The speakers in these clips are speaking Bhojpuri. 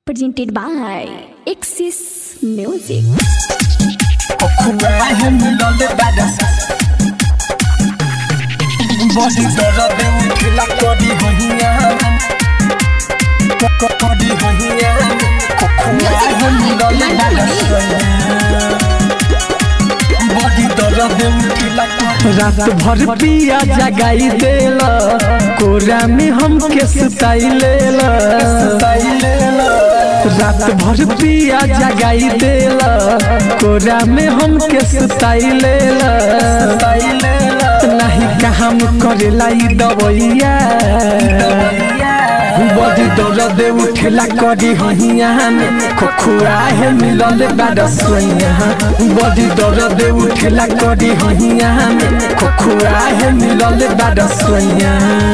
presented by Axis Music. बड़ी दर्द उठला करी हहिया करी हहिया खोखुआ हम मिलल बड़ी दर्द उठला रात भर पिया जगाई देला कोरा में हमके सुताई लेला रात भर पिया जगाई देला कोरा में हमके सुताई लेला नहीं काम करेला ई दवैया बड़ी दर्द उठेला करी हहिया में खोखुआ है मिलल बाड सोइया बड़ी दर्द उठेला करी हहिया में खोखुआ है मिलल बाड सोइया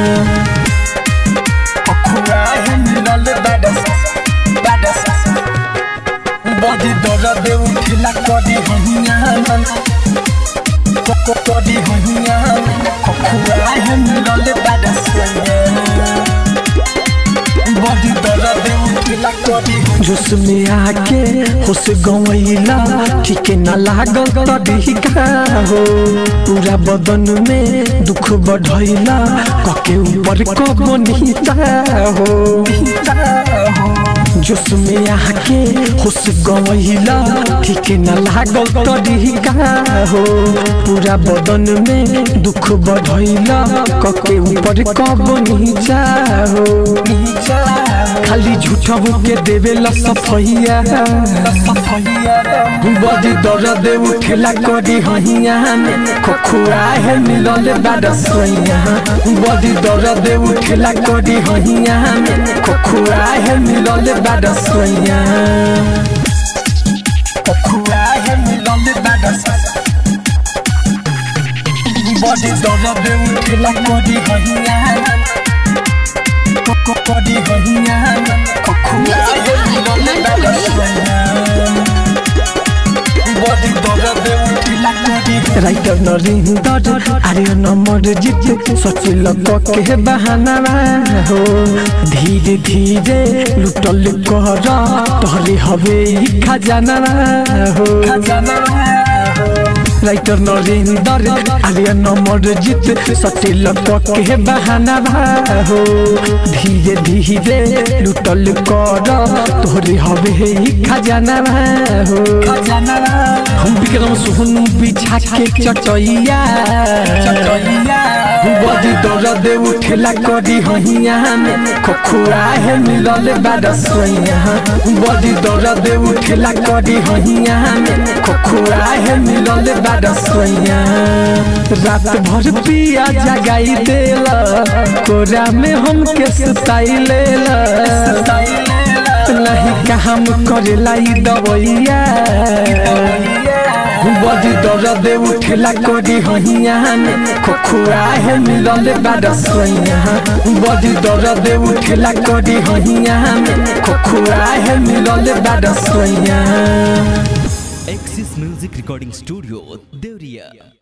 खोखुआ हम मिलल बड़ी दर्द उठला करी हहिया करी हहिया खोखुआ हम मिलल बाड बड़ी दर्द उठला करी जोश में आके होश गवैला ठीक न लागल तभी का हो पूरा बदन में दुख बढ़ैला कके ऊपर कबो नीचा हो जोश में आके होश गवैला ठीक न लागल तभी का हो पूरा बदन में दुख बढ़ैला कके ऊपर कबो नीचा हो खाली झूठा के देवेला सफैया बड़ी दर्द उठेला करी हहिया में खोखुआ है मिलल बाड सोइया बड़ी दर्द उठेला करी हहिया में खोखुआ है मिलल बाड सोइया खोखुआ हम मिलल बाड बड़ी दर्द उठला करी हहिया करी हहिया खोखुआ हम मिलल बाड बड़ी दर्द उठला करी राइटर नरिंदर आर्य नंबर जीत सोचिल के बहाना हो धीरे धीरे लुटल कर तोहरे हवे ई खजाना हो राइटर नरेंद्र आर्य नंबर जीत सटिल के बहाना हो धीरे धीरे लुटल कर तोहरे हवे ई खजाना हो हम विक्रम सोहन बिछा के चटैया बड़ी दर्द उठेला करी हहिया में खोखुआ है मिलल बाड सोइया बड़ी दर्द उठेला करी हहिया में खोखुआ है मिलल बाड सोइया रात भर पिया जगाई देला कोरा में हमके सुताई लेला नहीं काम करेला ई दवैया बड़ी दर्द उठेला करी हहिया में खोखुआ है मिलल बाड सोइया बड़ी दर्द उठेला करी हहिया में खोखुआ है मिलल बाड सोइया Axis Music Recording Studio, Devriya.